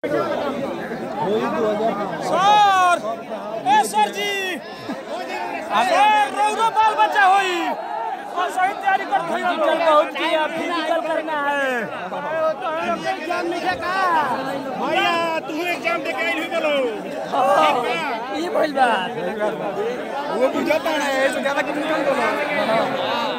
सर ए सर जी सर रौदा बाल बच्चा होई और सही तैयारी कर फिजिकल बहुत किया फिजिकल करना है एग्जाम लिखे का भैया तू एग्जाम दे के आइल बोलो ई भइल बा वो बुझाता है ऐसे ज्यादा कुछ नहीं बोलो